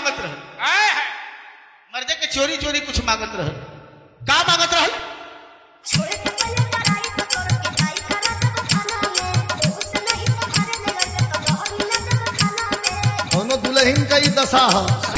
मांगत रह आए है मर्दे के चोरी चोरी कुछ मांगत रह का मांगत रह छोड़े के पहले लड़ाई तो कर के जाई करा जब खाना में उस नहीं संभाले ले गए तो जहर मिला जब खाना में दोनों दुल्हन का ही दशा है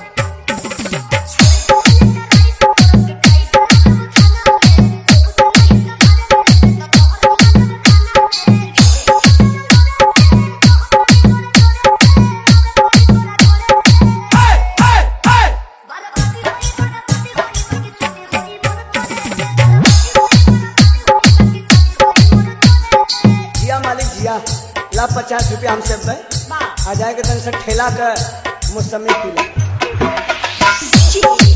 जिया मालिक जिया ला पचास रुपया हमसे बे आ जाएगा तन से ठेला के मौसमी पी ले Chichi